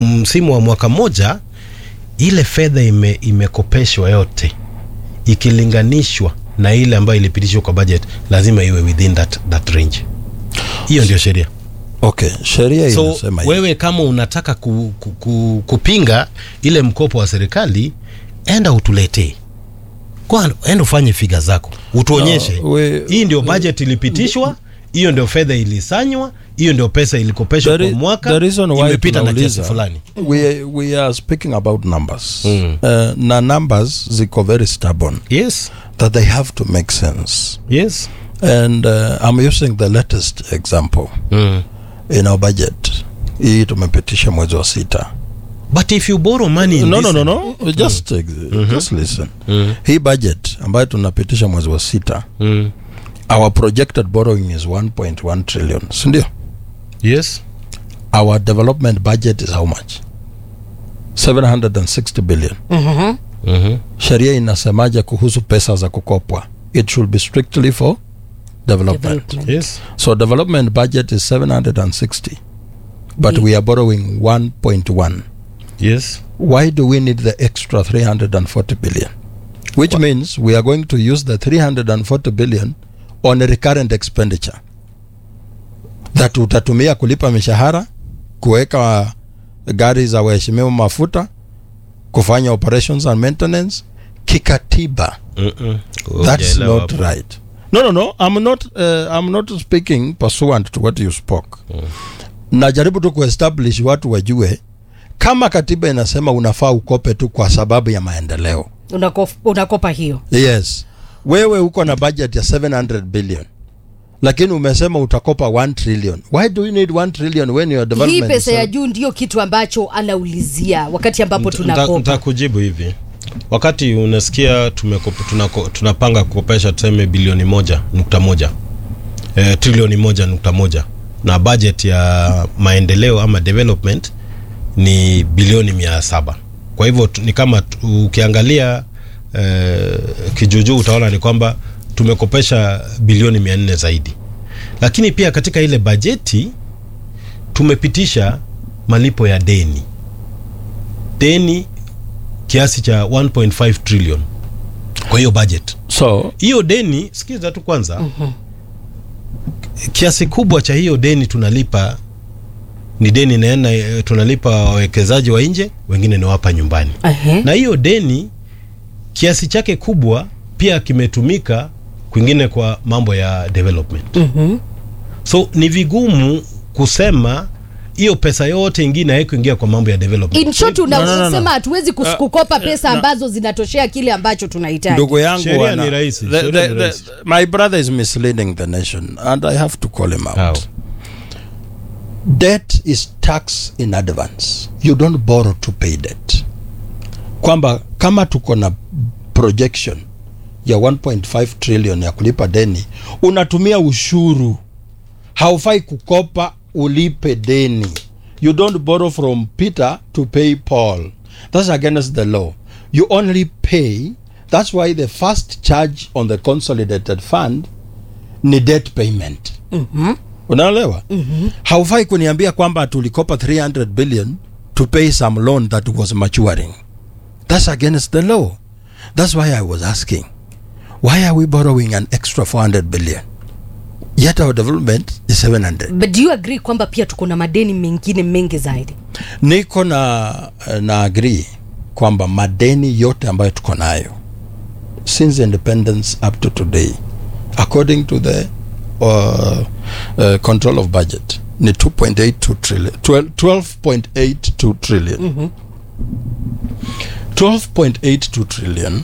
msimu wa mwaka mmoja ile fedha ime, imekopeshwa yote ikilinganishwa na ile ambayo ilipitishwa kwa budget lazima iwe within that, that range hiyo ndio sheria okay sheria so inasema hivi. wewe kama unataka ku, ku, ku, kupinga ile mkopo wa serikali enda utuletee Kwa- enda ufanye figa zako utuonyeshe No, we- hii ndio budget ilipitishwa hiyo ndio fedha ilisanywa hiyo ndio pesa ilikopeshwa The kwa re- mwaka the reason why imepita na kiasi tunauliza, fulani we, we are speaking about numbers Mm. uh, na numbers ziko very stubborn yes that they have to make sense yes and uh, i'm using the latest example mm. in our budget hii tumepitisha mwezi wa sita but if you borrow money in no, this no, no, no. Just, uh, just listen Mm. hii budget ambayo tunapitisha mwezi wa sita Mm. our projected borrowing is 1.1 trillion sindio yes our development budget is how much 760 billion Mhm. mm-hmm. sheria inasemaje kuhusu pesa za kukopwa it should be strictly for development, Development. yes so development budget is 760 but we are borrowing 1.1 yes why do we need the extra 340 billion which means we are going to use the 340 billion on a recurrent expenditure that utatumia kulipa mishahara kuweka gari za waheshimiwa mafuta kufanya operations and maintenance kikatiba Mm-mm. that's Hujaelewa not hapo. right no no no i'm not uh, i'm not speaking pursuant to what you spoke najaribu tu kuestablish watu wajue kama katiba inasema unafaa ukope tu kwa sababu ya maendeleo Unakof- unakopa hiyo yes wewe uko na budget ya 700 billion lakini umesema utakopa 1 trillion why do you need 1 trillion when your hii development pesa is- ya juu ndio kitu ambacho anaulizia wakati ambapo Nta- nta- tunakopa nitakujibu hivi wakati unasikia tumeko- tunako- tunapanga kukopesha tuseme bilioni moja nukta moja e, trilioni moja nukta moja na budget ya maendeleo ama development ni bilioni mia saba kwa hivyo tu- ni kama tu- ukiangalia e, kijuujuu utaona ni kwamba tumekopesha bilioni mia nne zaidi lakini pia katika ile bajeti tumepitisha malipo ya deni deni kiasi cha 1.5 trillion kwa hiyo budget so hiyo deni sikiza tu kwanza mm-hmm. kiasi kubwa cha hiyo deni tunalipa ni deni naena eh, tunalipa wawekezaji wa nje wengine ni wapa nyumbani Ehe. na hiyo deni kiasi chake kubwa pia kimetumika kwingine kwa mambo ya development Mhm. so ni vigumu kusema hiyo pesa yote ingine haikuingia kwa mambo ya development in short no, no, no. unasema hatuwezi kus- Uh, kukopa pesa no. ambazo zinatoshea kile ambacho tunahitaji ndugu yangu Sheria wana- ni rahisi, the- sheria the- ni the- rahisi. my brother is misleading the nation and i have to call him out How? debt is tax in advance you don't borrow to pay debt kwamba kama tuko na projection ya 1.5 trillion ya kulipa deni unatumia ushuru haufai kukopa ulipe deni you don't borrow from peter to pay paul that's against the law you only pay that's why the first charge on the consolidated fund ni debt payment unaelewa mm-hmm. haufai kuniambia kwamba tulikopa 300 billion to pay some loan that was maturing that's against the law that's why i was asking why are we borrowing an extra 400 billion yet our development is 700 but do you agree kwamba pia tuko na madeni mengine mengi zaidi niko na na agree kwamba madeni yote ambayo tuko nayo since independence up to today according to the uh, uh, control of budget ni 2.82 trillion 12 12.82 trillion 12.82 trillion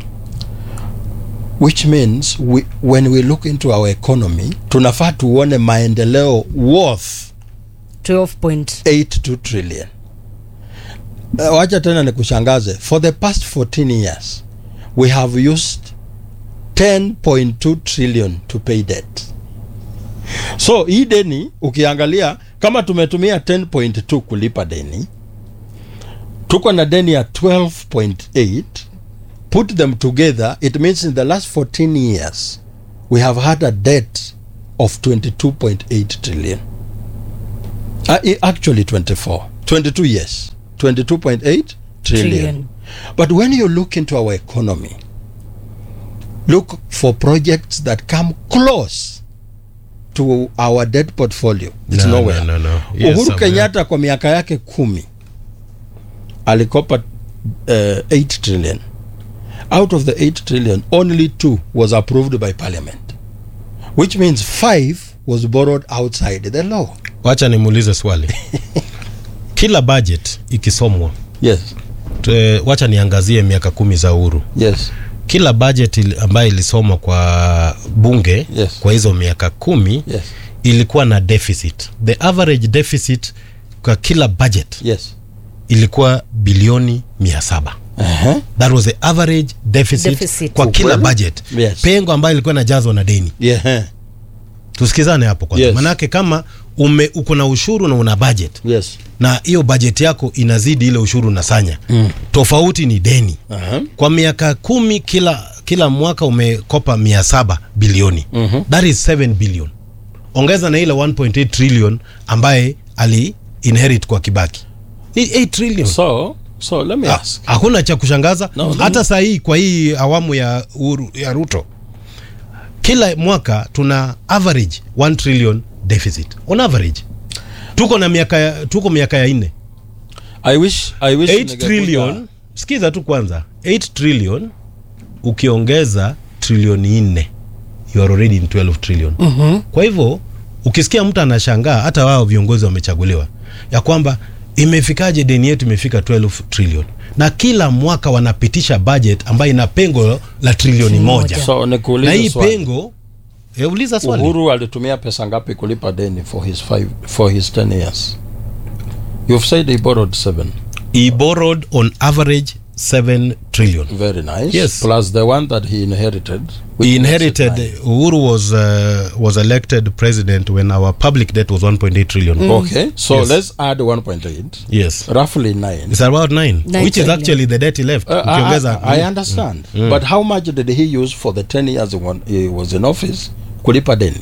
which means we, when we look into our economy tunafaa tuone maendeleo worth 12 point 82 trillion uh, wacha tena nikushangaze for the past 14 years we have used 10.2 trillion to pay debt so hii deni ukiangalia kama tumetumia 10.2 kulipa deni tuko na deni ya 12.8 put them together it means in the last 14 years we have had a debt of 22.8 trillion uh, i- actually 24 22 years 22.8 trillion. Trillion. but when you look into our economy look for projects that come close to our debt portfolio it's No, nowhere no, no, no. Yes, uhuru somewhere. kenyatta kwa miaka yake kumi alikopa uh, 8 trillion out of the 8 trillion only 2 was approved by parliament which means 5 was borrowed outside the law wacha nimuulize swali kila budget ikisomwa yes te- wacha niangazie miaka kumi za uhuru yes kila budget ili- ambayo ilisomwa kwa bunge Yes. kwa hizo miaka kumi yes ilikuwa na deficit the average deficit kwa kila budget yes ilikuwa bilioni mia saba uh-huh. that was the average deficit, Deficit. kwa kila Ukweli? budget Yes. pengo ambayo ilikuwa inajazwa na deni yeah. tusikizane hapo kwanza Yes. manake kama ume uko na ushuru na una budget yes na hiyo bajeti yako inazidi ile ushuru unasanya Mm. tofauti ni deni uh-huh. kwa miaka kumi kila kila mwaka umekopa mia saba bilioni Mhm. that is 7 billion ongeza na ile 1.8 trillion ambaye ali inherit kwa kibaki ni 8 trillion so so let me Ha- ask hakuna cha kushangaza No, let hata saa hii kwa hii awamu ya, Uhuru, ya ruto kila mwaka tuna average 1 trillion deficit on average tuko na miaka ya- tuko miaka ya nne i wish i wish 8 ningekuja- trillion sikiza tu kwanza 8 trillion ukiongeza trilioni nne you are already in 12 trillion Mhm. kwa hivyo ukisikia mtu anashangaa hata wao viongozi wamechaguliwa ya kwamba imefikaje deni yetu imefika 12 trillion na kila mwaka wanapitisha budget ambayo ina pengo la trilioni moja Moja. so na nikuulize hii swali pengo e, uliza swali uhuru alitumia pesa ngapi kulipa deni for his five for his 10 years you've said he borrowed 7 he borrowed on average 7 trillion very nice Yes. plus the one that he inherited which he makes it inherited nine. uhuru was uh, was elected president when our public debt was 1.8 trillion okay so Yes. let's add 1.8 yes roughly 9 it's about 9 Nine which is trillion. actually the debt he left Uh, I, ukiongeza I, I understand but how much did he use for the 10 years when he was in office kulipa deni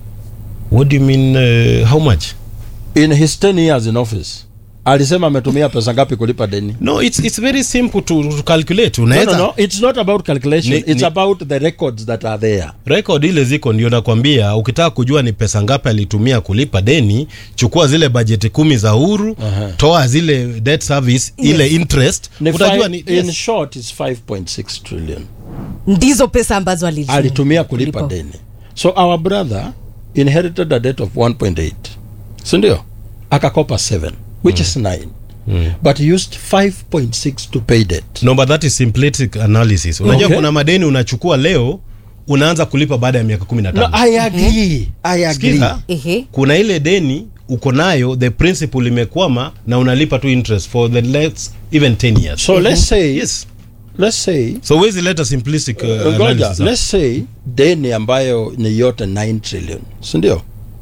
what do you mean uh, how much in his 10 years in office alisema ametumia pesa ngapi kulipa deni no it's it's very simple to, to calculate no, unaweza no, no. it's not about calculation Ni- it's ni- about the records that are there record ile ziko ndio nakwambia ukitaka kujua ni pesa ngapi alitumia kulipa deni chukua zile bajeti kumi za uhuru Aha. toa zile debt service ile interest Ni utajua five- ni in yes. short is 5.6 trillion ndizo pesa ambazo alitumia. alitumia kulipa Kulipa. deni so our brother inherited a debt of 1.8 sindio akakopa 7 which is 9 but he used 5.6 to pay debt no but that is simplistic analysis unajua Okay. kuna madeni unachukua leo unaanza kulipa baada ya miaka 15 no, i agree i agree Sikiza, Ehe. kuna ile deni uko nayo the principal imekwama na unalipa tu interest for the next even 10 years so let's say yes let's say so wezi leta simplistic uh, ngoja analysis let's say deni ambayo ni yote 9 trillion sindio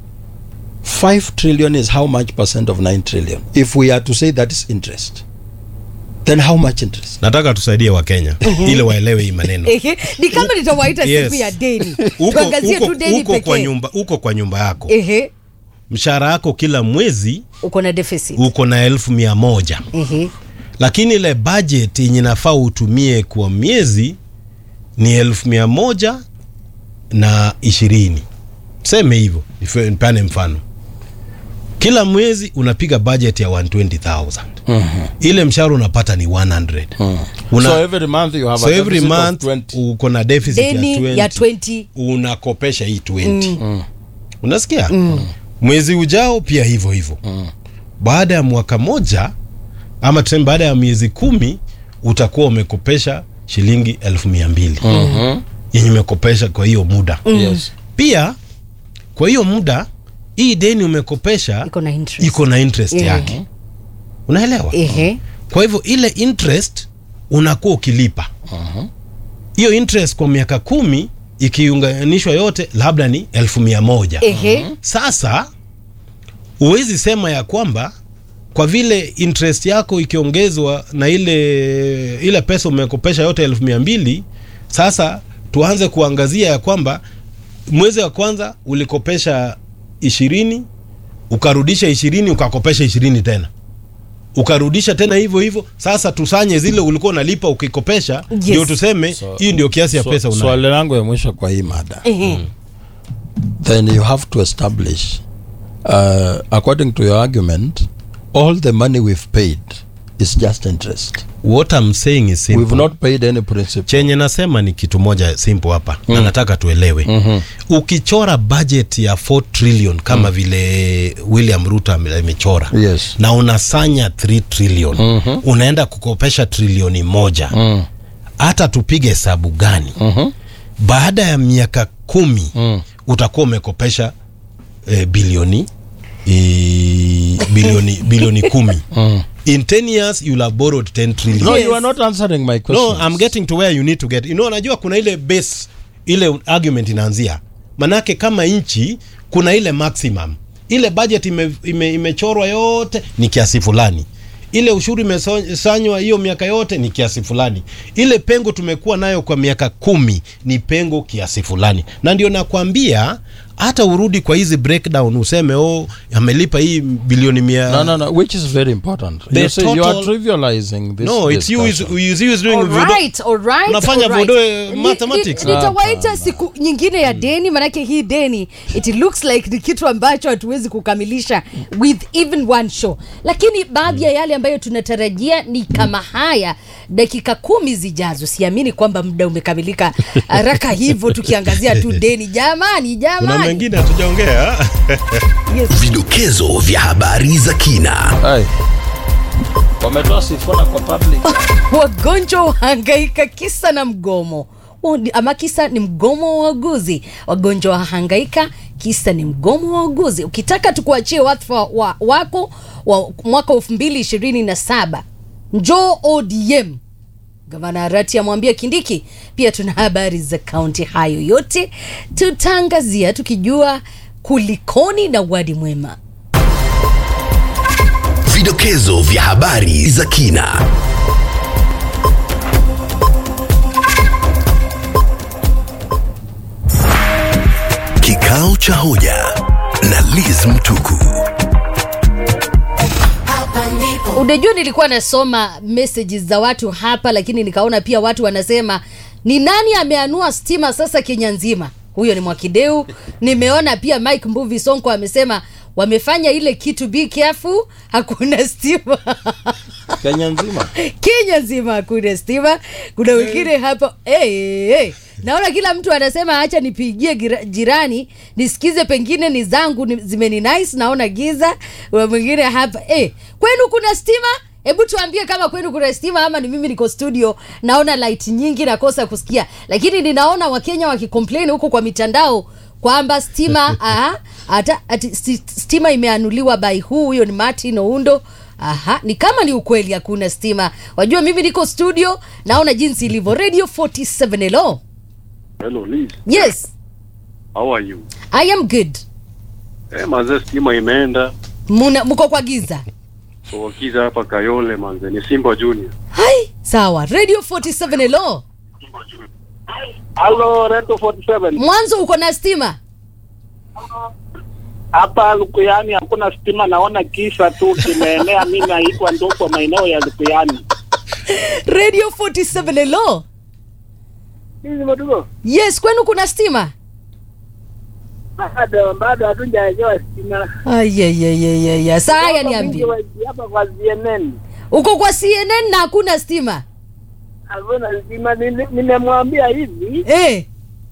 5 trillion is how much percent of 9 trillion if we are to say that is interest then how much interest nataka tusaidie wakenya ili waelewe hii maneno Ehe. ni kama nitawaita Yes. siku ya deni uko, tuangazie uko, tu deni uko, kwa pekee nyumba, uko kwa nyumba yako Ehe. mshahara yako kila mwezi uko na deficit uko na elfu mia moja Ehe. lakini ile budget yenye nafaa utumie kwa miezi ni elfu mia moja na ishirini tuseme hivyo nife- nipeane mfano kila mwezi unapiga budget ya 120000 ile mshahara unapata ni 100 Una, so every month you have so a every deficit of month 20 uko na deficit ya deni 20, ya 20 unakopesha hii 20 unasikia mwezi ujao pia hivyo hivyo baada ya mwaka moja ama tuseme baada ya miezi kumi utakuwa umekopesha shilingi elfu mia mbili yenye umekopesha kwa hiyo muda yes pia kwa hiyo muda hii deni umekopesha iko na interest iko na interest Mhm. yake unaelewa Ehe. kwa hivyo ile interest unakuwa ukilipa hiyo interest kwa miaka kumi ikiunganishwa yote labda ni elfu mia moja Ehe. sasa huwezi sema ya kwamba kwa vile interest yako ikiongezwa na ile ile pesa umekopesha yote elfu mia mbili sasa tuanze kuangazia ya kwamba mwezi wa kwanza ulikopesha ishirini ukarudisha ishirini ukakopesha ishirini tena ukarudisha tena hivyo hivyo sasa tusanye zile ulikuwa unalipa ukikopesha ndio tuseme So- hii ndio kiasi ya So- pesa unayo swali langu ya mwisho kwa hii mada Ehe. then you have to establish uh, according to your argument all the money we've paid is just interest what I'm saying is simple. we've not paid any principal chenye nasema ni kitu moja simple hapa na nataka tuelewe Mhm. ukichora budget ya 4 trillion kama vile William Ruto ame- amechora yes na unasanya 3 trillion Mhm. unaenda kukopesha trilioni moja mm. hata tupige hesabu gani Mhm. baada ya miaka kumi Mm. utakuwa umekopesha eh, bilioni eh, bilioni bilioni kumi Mm. in 10 years you'll have borrowed 10 trillion no Yes. you are not answering my question no i'm getting to where you need to get you know unajua kuna ile base ile argument inaanzia manake kama nchi kuna ile maximum ile budget ime, ime, imechorwa yote ni kiasi fulani ile ushuru imesanywa hiyo miaka yote ni kiasi fulani ile pengo tumekuwa nayo kwa miaka kumi ni pengo kiasi fulani na ndio nakwambia hata urudi kwa hizi breakdown useme oh amelipa hii bilioni mia no no no which is very important The you, see, you are total- trivializing this no it's you is, discussion. is you is doing All voodoo- right, all right, Unafanya all right. voodoo, eh, Ni- mathematics. ni- Nitawaita Hapana. siku nyingine ya deni, manake hii deni it looks like ni kitu ambacho hatuwezi kukamilisha with even one show, lakini baadhi ya yale ambayo tunatarajia ni kama haya dakika kumi zijazo. Siamini kwamba muda umekamilika haraka hivyo, tukiangazia tu deni. Jamani, kuna jamani, mengine hatujaongea yes. Vidokezo vya habari za kina. Hey. wametoa sifuna kwa public wagonjwa wahangaika kisa na mgomo Wa- ama kisa ni mgomo wa wauguzi wagonjwa wahangaika kisa ni mgomo wa wauguzi ukitaka tukuachie wadhifa wa, wako wa mwaka elfu mbili ishirini na saba njoo odm gavana arati amwambia kindiki pia tuna habari za kaunti hayo yote tutaangazia tukijua kulikoni na wadi mwema Vidokezo vya habari za kina. Kikao cha hoja na Liz Mtuku. unajua nilikuwa nasoma messages za watu hapa lakini nikaona pia watu wanasema ni nani ameanua stima sasa kenya nzima huyo ni mwakideu nimeona pia mike mbuvi sonko amesema wamefanya ile kitu be careful hakuna stima kenya nzima kenya nzima hakuna stima kuna wengine hapa hey, hey. naona kila mtu anasema acha nipigie gira- jirani nisikize pengine ni zangu ni, zimeni nice naona giza kuna mwingine hapa hey. kwenu kuna stima hebu tuambie kama kwenu kuna stima ama ni mimi niko studio naona light nyingi nakosa kusikia lakini ninaona wakenya wakicomplain huko kwa mitandao kwamba stima aha, hata ati sti- stima imeanuliwa by huu huyo ni martin oundo aha ni kama ni ukweli hakuna stima wajua mimi niko studio naona jinsi ilivyo radio 47 hello Hello Liz, yes how are you? i am good Eh, manze stima imeenda. Muna, mko kwa giza Wakiza hapa Kayole manze ni Simba Junior. hai sawa radio 47 hello Halo, Reto 47. mwanzo uko na stima Hapa Lukuyani hakuna stima, naona kisa tu kimeenea. Mimi naitwa Ndoko, maeneo ya Lukuyani. radio 47 hello Hizi madugo yes kwenu kuna stima bado bado hatujaelewa stima. ayayayayaya saa haya Hapa niambie mingi wa- hapa kwa CNN uko kwa cnn na hakuna stima hakuna stima. Nili- Nimemwambia hivi eh,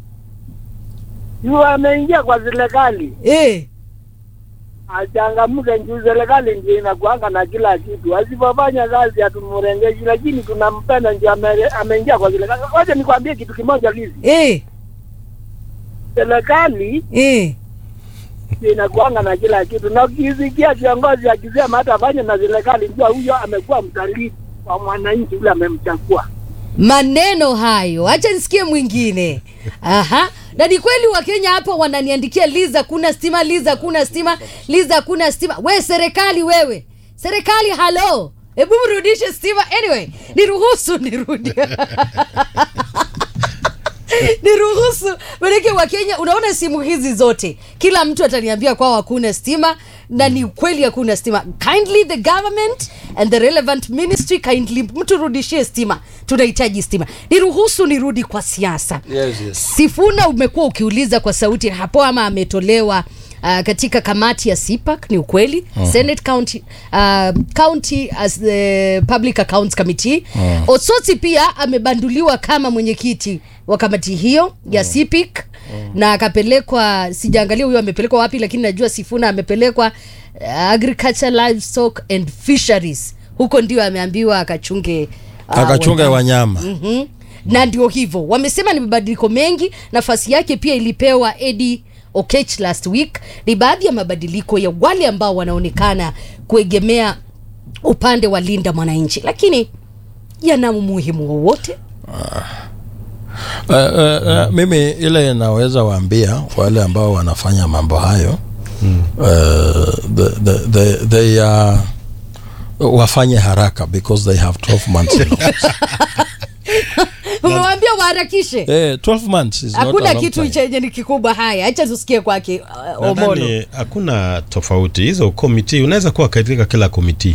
juu ameingia kwa serikali eh. achangamke, juu serikali ndio inakuanga na kila kitu. Asipofanya kazi hatumurengeshi, lakini tunampenda ndio ame- ameingia kwa serikali. Wacha nikwambie kitu kimoja Lizi, Eh, serikali eh. inakuanga na kila kitu, na ukisikia kiongozi akisema hata afanye na serikali, jua huyo amekuwa mtalii wa mwananchi ule amemchagua. maneno hayo hacha nisikie mwingine aha na ni kweli wakenya hapa wananiandikia liza kuna stima liza kuna stima liza kuna stima we serikali wewe serikali halo hebu mrudishe stima anyway niruhusu nirudi niruhusu manake wakenya unaona simu hizi zote kila mtu ataniambia kwao hakuna stima na ni ukweli hakuna stima kindly the government and the relevant ministry kindly mtu rudishie stima tunahitaji stima niruhusu nirudi kwa siasa Yes, yes. sifuna umekuwa ukiuliza kwa sauti hapo ama ametolewa Uh, katika kamati ya CPAC ni ukweli uh-huh. Senate County, uh, County as the Public Accounts Committee uh-huh. Osotsi pia amebanduliwa kama mwenyekiti wa kamati hiyo ya uh-huh. CPIC uh-huh. na akapelekwa sijaangalia huyo amepelekwa wapi lakini najua Sifuna amepelekwa uh, Agriculture Livestock and Fisheries huko ndio ameambiwa akachunge uh, akachunga wanyama mm-hmm. na ndio hivyo wamesema ni mabadiliko mengi nafasi yake pia ilipewa edi okech last week ni baadhi ya mabadiliko ya wale ambao wanaonekana kuegemea upande wa linda mwananchi lakini yana umuhimu wowote Uh, uh, uh, mimi ile naweza waambia wale ambao wanafanya mambo hayo mm. uh, the, the, the, they uh, wafanye haraka because they have 12 months notice. umewambia waharakishe eh, 12 months is not a hakuna long kitu time. chenye ni kikubwa haya hacha tusikie kwake uh, omolo nadhani hakuna tofauti hizo komiti unaweza kuwa katika kila komiti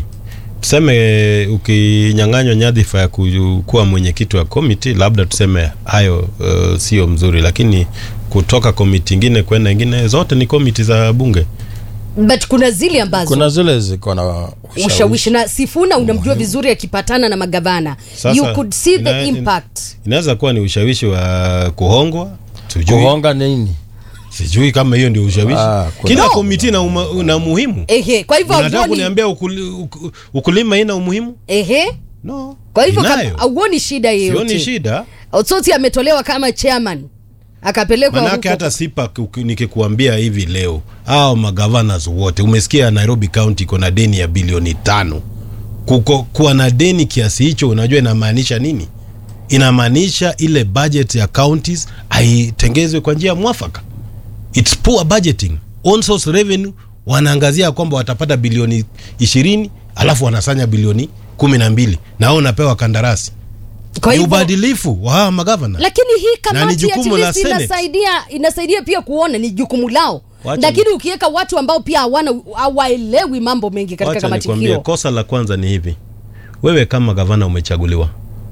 tuseme ukinyang'anywa nyadhifa ya ku- kuwa mwenyekiti wa komiti labda tuseme hayo uh, sio mzuri lakini kutoka komiti ingine kwenda ingine zote ni komiti za bunge but kuna zile ambazo kuna zile ziko na ushawishi na sifuna unamjua vizuri akipatana na magavana Sasa, you could see the ina- in- impact inaweza kuwa ni ushawishi wa kuhongwa sijui, kuhonga nini sijui kama hiyo ndio ushawishi Ah, kuna- kila No. komiti na, uma, na umuhimu ehe kwa hivyo unataka hauoni kuniambia ukuli, uk- ukulima ina umuhimu ehe no kwa hivyo inayo. kama- hauoni shida sioni yeyote shida otsoti ametolewa kama chairman akapelekwa manake huko hata sipa nikikuambia hivi leo au magavanas wote umesikia nairobi county iko na deni ya bilioni tano Kuko, kuwa na deni kiasi hicho unajua inamaanisha nini inamaanisha ile budget ya counties haitengezwe kwa njia mwafaka its poor budgeting on source revenue wanaangazia kwamba watapata bilioni ishirini alafu wanasanya bilioni kumi na mbili na wao unapewa kandarasi kwa ni hivyo ubadilifu wa hawa magavana lakini hii Na ni kamati at jukumu la least Senate. inasaidia inasaidia pia kuona ni jukumu lao Wacha lakini ni- ukiweka watu ambao pia hawana hawaelewi mambo mengi katika Wacha kamati nikwambie, hiyo kosa la kwanza ni hivi wewe kama gavana umechaguliwa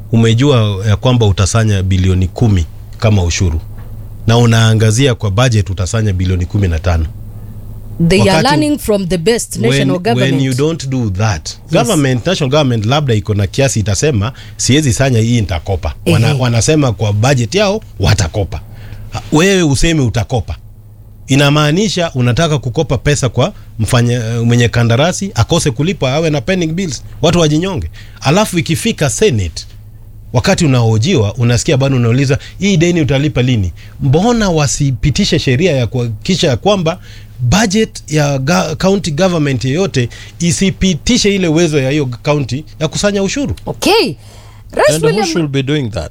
umejua ya kwamba utasanya bilioni kumi kama ushuru na unaangazia kwa budget utasanya bilioni kumi na tano they are wakati- learning from the best national when, government when you don't do that government national government labda iko na kiasi itasema siwezi sanya hii nitakopa Wana, Ehe. wanasema kwa budget yao watakopa Ha, wewe useme utakopa inamaanisha unataka kukopa pesa kwa mfanya mwenye kandarasi akose kulipa awe na pending bills watu wajinyonge alafu ikifika senate wakati unahojiwa unasikia bado unauliza hii deni utalipa lini mbona wasipitishe sheria ya kuhakikisha ya kwamba budget ya ga, county government yeyote isipitishe ile uwezo ya hiyo county ya kusanya ushuru okay Rais and who William should be doing that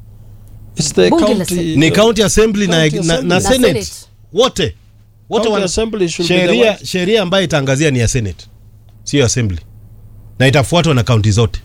it's the Bunge la county Senate. ni county assembly na, County na, assembly. na Na senate Senate. wote wote County wana- assembly should be the sheria ones- sheria ambayo itaangazia ni ya senate sio assembly na itafuatwa na kaunti zote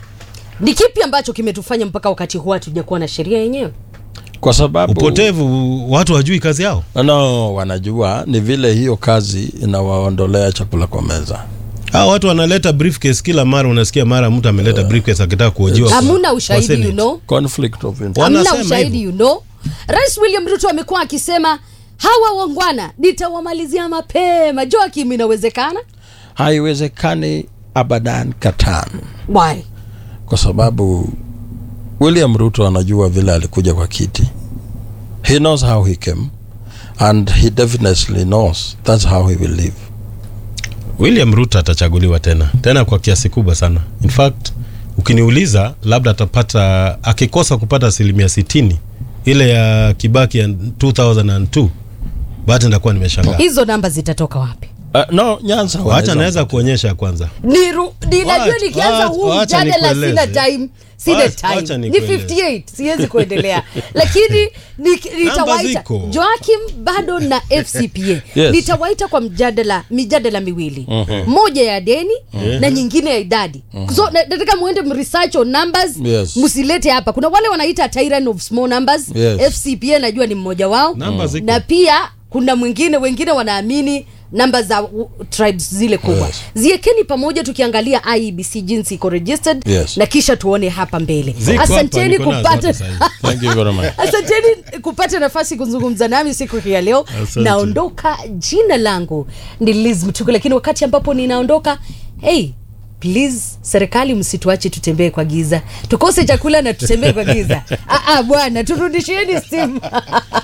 ni kipi ambacho kimetufanya mpaka wakati huu hatujakuwa na sheria yenyewe kwa sababu upotevu watu wajui kazi yao no wanajua ni vile hiyo kazi inawaondolea chakula kwa meza Hao watu wanaleta briefcase kila mara, unasikia mara mtu ameleta briefcase akitaka kuhojiwa. kwa- hamuna kwa ushahidi Senate. you know conflict of interest hamna Wanasema ushahidi hivyo. you know rais william ruto amekuwa akisema hawa wangwana nitawamalizia mapema joakim inawezekana haiwezekani abadan katan why kwa sababu william ruto anajua vile alikuja kwa kiti he knows how he came and he definitely knows that's how he will live William Ruto atachaguliwa tena tena kwa kiasi kubwa sana. In fact ukiniuliza, labda atapata akikosa kupata asilimia sitini ile ya Kibaki ya 2002 bado nitakuwa nimeshangaa. hizo namba zitatoka wapi uh, no nyanza Wacha wanaweza naweza mpata. kuonyesha kwanza. Niru, ninajua Wacha- nikianza wacha- huu wacha mjadala sina nikueleze. time sina Wacha- wacha time ni nikueleze. 58 siwezi kuendelea lakini ni- nitawaita ziko. joakim bado na fcpa Yes. nitawaita kwa mjadala mijadala miwili moja ya deni na nyingine ya idadi so na- nataka muende mresearch on numbers Yes. msilete hapa kuna wale wanaita tyrant of small numbers Yes. fcpa najua ni mmoja wao Namba ziko. na pia kuna mwingine wengine wanaamini namba za uh, tribes zile kubwa Yes. ziekeni pamoja tukiangalia iebc jinsi iko registered Yes. na kisha tuone hapa mbele Ziko hapa, asanteni niko nazo kupata hapa sahihi. Thank you very much. asanteni kupata nafasi kuzungumza nami siku hii ya leo Asante. naondoka jina langu ni liz mtuku lakini wakati ambapo ninaondoka hey please serikali msituache tutembee kwa giza tukose chakula na tutembee kwa giza Ah, ah, bwana turudishieni simu